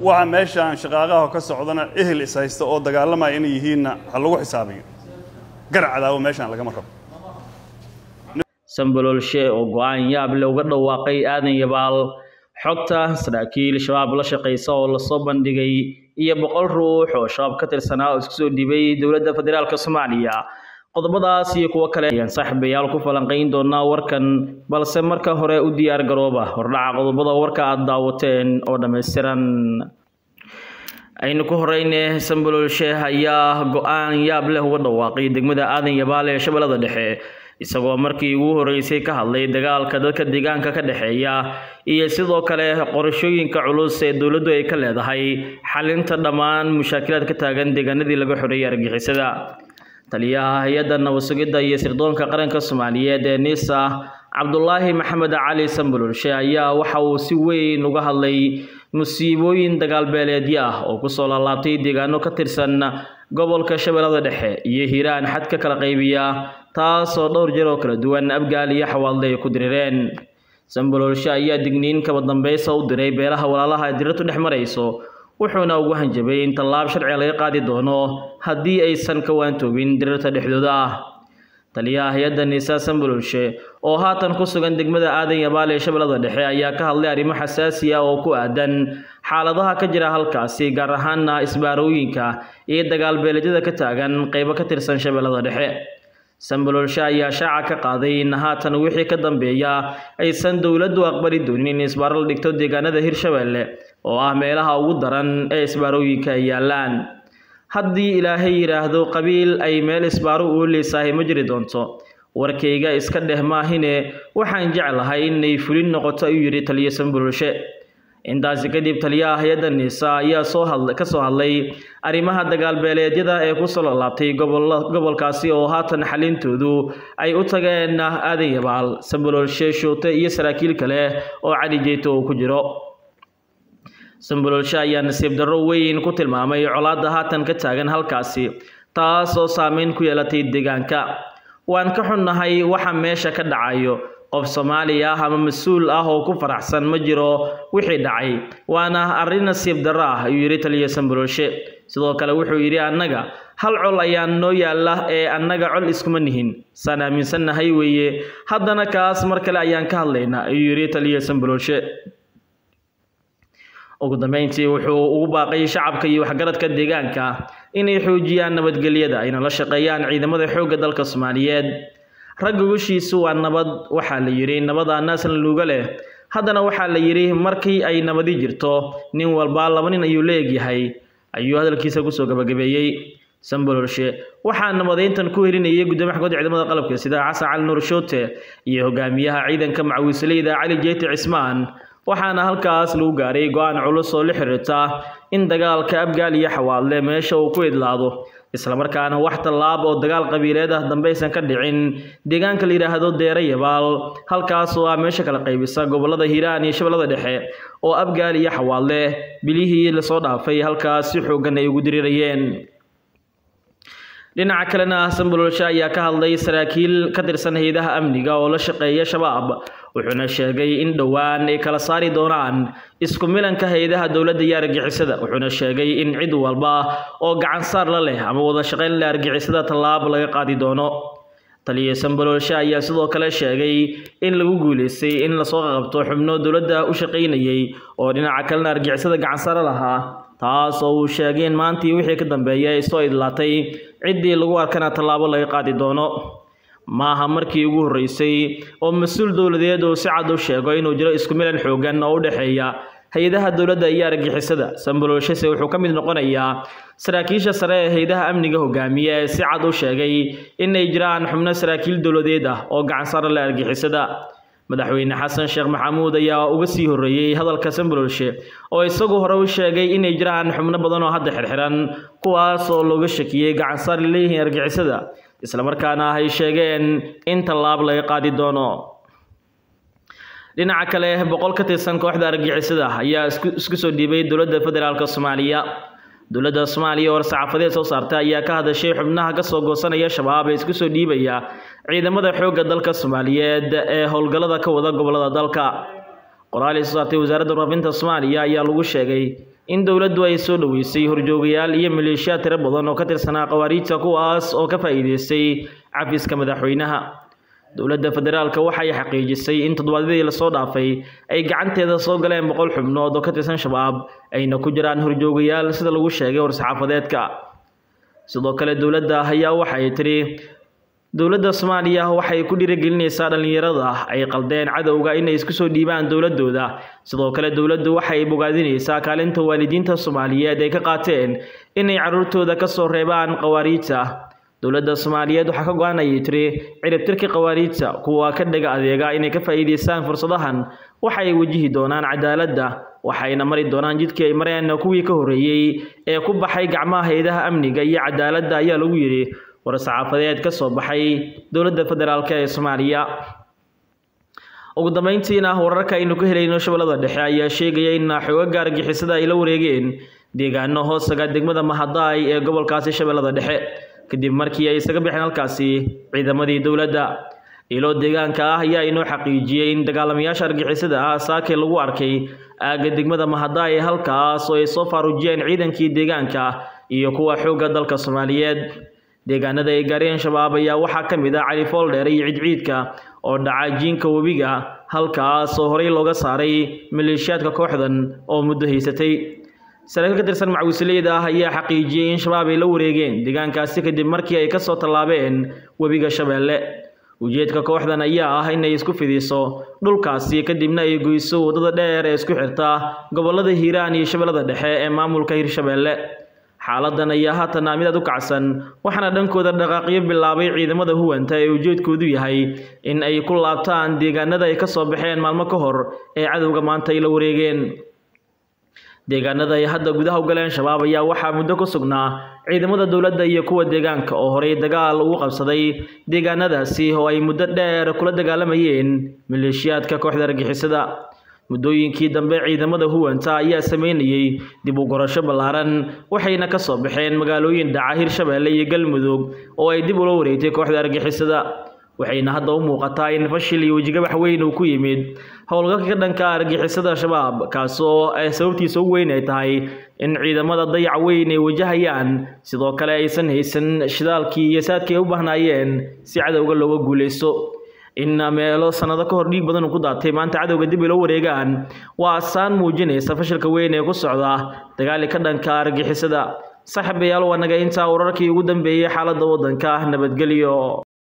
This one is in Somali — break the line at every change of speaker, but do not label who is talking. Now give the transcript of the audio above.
waxa meeshaan shaqaaqaha ka socdana ehel is haysta oo dagaalamaya inay yihiinna ha lagu xisaabiyo gar cadaawo meeshaan lagama rabo
sambololshe oo go-aan yaab leh uga dhawaaqay aadan yabaal xogta saraakiil shabaab la shaqaysa oo lasoo bandhigay iyo boqol ruux oo shabaab ka tirsanaa oo isku soo dhibay dowladda federaalk soomaaliya qodobadaas iyo kuwo kale ayaan saaxiibayaal ku falanqayn doonaa warkan balse marka hore u diyaar garooba hordhaca qodobada warka aad daawateen oo dhammaystiran aynu ku horeyne sambololshe ayaa go-aan yaab leh uga dhawaaqay degmada aadan yabaal ee shabeellada dhexe isagoo markii ugu horeysay ka hadlay dagaalka dadka deegaanka ka dhexeeya iyo sidoo kale qorashooyinka culus ee dowladdu ay ka leedahay xalinta dhammaan mushaakilaad ka taagan deegaanadii laga xoreeyay argixisada taliyaha hay-adda nabadsugidda iyo sirdoonka qaranka soomaaliyeed ee nisa cabdulaahi maxamed cali sambololshe ayaa waxa uu si weyn uga hadlay musiibooyin dagaalbeeleedyo ah oo kusoo laalaabtay deegaano ka tirsan gobolka shabeellada dhexe iyo hiiraan xad ka kala qaybiya taasoo dhowr jeer oo kala duwan abgaal iyo xawaalde ay ku dirireen sambololshe ayaa digniin kaba dambeysa u diray beelaha walaalaha ee dirirtu dhex marayso wuxuuna ugu hanjabay in tallaab sharciga laga qaadi doono haddii aysan ka waantoobin dirirta dhexdooda ah taliyaha hay-adda niisa sambololshe oo haatan ku sugan degmada aadan yabaal ee shabeellada dhexe ayaa ka hadlay arrimo xasaasi ah oo ku aadan xaaladaha ka jira halkaasi gaar ahaana isbaarooyinka iyo dagaalbeeleedyada ka taagan qeybo ka tirsan shabeellada dhexe sambololshe ayaa shaaca ka qaaday in haatan wixii ka dambeeya aysan dowladdu aqbali doonin in isbaaro la dhigto deegaanada hirshabeelle oo ah meelaha ugu daran ee isbaarooyinka ay yaallaan haddii ilaahay yidhaahdo qabiil ay meel isbaaro uu leesahay ma jiri doonto warkayga iska dheh maahine waxaan jeclahay inay fulin noqoto ayuu yidhi taliyo sambololshe intaasi kadib taliyaha hay-adda niisa ayaa soo hadla ka soo hadlay arrimaha dagaalbeeleedyada ee kusoo lalaabtay gobolkaasi oo haatan xalintoodu ay u tageen aadan yabaal sambololshe shoote iyo saraakiil kale oo cali jeyto uu ku jiro sambololshe ayaa nasiib darro weyn ku tilmaamay colaadda haatan ka taagan halkaasi taas oo saameyn ku yeelatay deegaanka waan ka xunnahay waxa meesha ka dhacayo qof soomaali ah ama mas-uul ah oo ku faraxsan ma jiro wixii dhacay waana arrin nasiib darro ah ayuu yidhi taliya sambololshe sidoo kale wuxuu yidhi annaga hal col ayaa noo yaalla ee annaga col iskuma nihin saan aaminsannahay weeye haddana kaas mar kale ayaan ka hadlaynaa ayuu yidhi taliya sambololshe ugu dambeyntii wuxuu ugu baaqay shacabka iyo waxgaradka deegaanka inay xoojiyaan nabadgelyada ayna la shaqeeyaan ciidamada xoogga dalka soomaaliyeed ragga gushiisu waa nabad waxaa la yidhi nabada naasna luuga leh haddana waxaa la yidhi markii ay nabadi jirto nin walba laba nin ayuu la egyahay ayuu hadalkiisa kusoo gabagabeeyey sambololshe waxaa nabadeyntan ku helinayay gudoomiya xagoodda ciidamada qalabka sida xasan cali nuur shoote iyo hogaamiyaha ciidanka macawiisleyda cali jeyti cismaan waxaana halkaas lagu gaaray go-aan culus oo la xiriirta in dagaalka abgaal iyo xawaadle meesha uu ku idlaado islamarkaana wax tallaab oo dagaal qabiileed ah dambaysan ka dhicin deegaanka la yidhaahdo deere yabaal halkaas oo ah meesha kala qaybisa gobolada hiiraan iyo shabeellada dhexe oo abgaal iyo xawaadle bilihii lasoo dhaafay halkaas si xooggan ay ugu dirirayeen dhinaca kalena sambololshe ayaa ka hadlay saraakiil ka tirsan hay-adaha amniga oo la shaqeeya shabaab wuxuuna sheegay in dhowaan ay kala saari doonaan isku milanka hay-adaha dowladda iyo argixisada wuxuuna sheegay in cid walba oo gacan saar la leh ama wada shaqayn leh argixisada tallaab laga qaadi doono taliya sambololshe ayaa sidoo kale sheegay in lagu guuleystay in lasoo qabto xubno dowladda u shaqaynayay oo dhinaca kalena argixisada gacan saare lahaa taas oo uu sheegay in maantii wixii ka dambeeyay ay soo idlaatay ciddii lagu arkana tallaabo laga qaadi doono maaha markii ugu horreysay oo mas-uul dowladeed uu si cad u sheego inuu jiro isku milan xoogan oo u dhexeeya hay-adaha dowladda iyo argixisada sambololshese wuxuu ka mid noqonayaa saraakiisha sare ee hay-adaha amniga hogaamiya ee si cad u sheegay inay jiraan xubno saraakiil dowladeed ah oo gacan sare leh argixisada madaxweyne xasan sheekh maxamuud ayaa uga sii horreeyey hadalka sambololshe oo isagu hore u sheegay inay jiraan xubno badan oo hadda xirxiran kuwaas oo looga shakiyey gacan saar leeyihiin argixisada islamarkaana ay sheegeen in tallaab laga qaadi doono dhinaca kale boqol ka tirsan kooxda argixisada ayaa isku soo dhiibay dowladda federaalk soomaaliya dowladda soomaaliya oo war-saxaafadeed soo saartay ayaa ka hadashay xubnaha kasoo goosanaya shabaab ee isku soo dhiibaya ciidamada xoogga dalka soomaaliyeed ee howlgallada ka wada gobolada dalka qoraal ay soo saartay wasaaradda warfaafinta soomaaliya ayaa lagu sheegay in dowladdu ay soo dhoweysay horjoogayaal iyo maleeshiyaad tiro badan oo ka tirsanaa khawaariijta kuwaas oo ka faa'iideystay cafiska madaxweynaha dowladda federaalka waxay xaqiijisay in toddobaadyadii lasoo dhaafay ay gacanteeda soo galeen boqol xubnood oo ka tirsan shabaab ayna ku jiraan horjoogayaal sida lagu sheegay war-saxaafadeedka sidoo kale dowladda ayaa waxay tidhi dowladda soomaaliya waxay ku dhiirigelinaysaa dhallinyarada ay qaldeen cadowga inay isku soo dhiibaan dowladooda sidoo kale dowladdu waxay bogaadinaysaa kaalinta waalidiinta soomaaliyeed ay ka qaateen inay carruurtooda ka soo reebaan khawaariijta dowladda soomaaliyeed waxaa ka go-an ayay tiri ciribtirka khawaariijta kuwa ka dhaga adeega inay ka faa'iidaystaan fursadahan waxa ay wajihi doonaan cadaaladda waxayna mari doonaan jidkii ay mareen kuwii ka horreeyey ee ku baxay gacmaha hay-adaha amniga iyo cadaaladda ayaa lagu yidhi war-saxaafadeed ka soo baxay dowladda federaalk ee soomaaliya ugu dambeyntiina wararka aynu ka helayno shabeellada dhexe ayaa sheegaya in xoogaga argixisada ay la wareegeen deegaano hoosaga degmada mahadaay ee gobolkaasi shabeellada dhexe kadib markii ay isaga baxeen halkaasi ciidamadii dowladda ilo deegaanka ah ayaa inoo xaqiijiyey in dagaalamayaasha argixisada ah saake lagu arkay aagga degmada mahadaay halkaas oo ay soo faarujiyeen ciidankii deegaanka iyo kuwa xoogga dalka soomaaliyeed deegaanada ay gaareen shabaab ayaa waxaa ka mid ah cali fooldheer iyo cidciidka oo dhaca jiinka webiga halkaas oo horey looga saaray maleeshiyaadka kooxdan oo muddo haysatay saraakiil ka tirsan macwisleyda ah ayaa xaqiijiyey in shabaab ay la wareegeen deegaankaasi kadib markii ay kasoo tallaabeen webiga shabeelle ujeedka kooxdan ayaa ah inay isku fidiso dhulkaasi kadibna ay goyso waddada dheer ee isku xirta gobollada hiiraan iyo shabeellada dhexe ee maamulka hirshabeelle xaaladan ayaa haatan mid aad u kacsan waxaana dhankooda dhaqaaqyo bilaabay ciidamada huwanta ee ujeedkoodu yahay in ay ku laabtaan deegaanada ay ka soo baxeen maalmo ka hor ee cadowga maanta ay la wareegeen deegaanada ay hadda gudaha u galeen shabaab ayaa waxaa muddo ku sugnaa ciidamada dowladda iyo kuwa deegaanka oo horey dagaal ugu qabsaday deegaanadaasi oo ay muddo dheer kula dagaalamayeen maleeshiyaadka kooxda argixisada muddooyinkii dambe ciidamada huwanta ayaa sameynayey dib u gorasho ballaaran waxayna ka soo baxeen magaalooyin dhaca hirshabeelle iyo galmudug oo ay dib ula wareegtay kooxda argixisada waxayna hadda u muuqataa in fashil iyo wejigabax weyn uu ku yimid howlgalka ka dhanka argixisada shabaab kaasoo sababtiisa ugu weyn ay tahay in ciidamada dayac weyn ay wajahayaan sidoo kale aysan haysan shidaalkii iyo saadkii ay u bahnaayeen si cadowga looga guuleysto in meelo sanado ka hor dhiig badan uu ku daatay maanta cadowga dib ilo wareegaan waa asaan muujinaysa fashilka weyn ee ku socda dagaali ka dhanka argixisada saaxiibayaal waa naga intaa wararkii ugu dambeeyey xaaladda waddanka nabadgelyo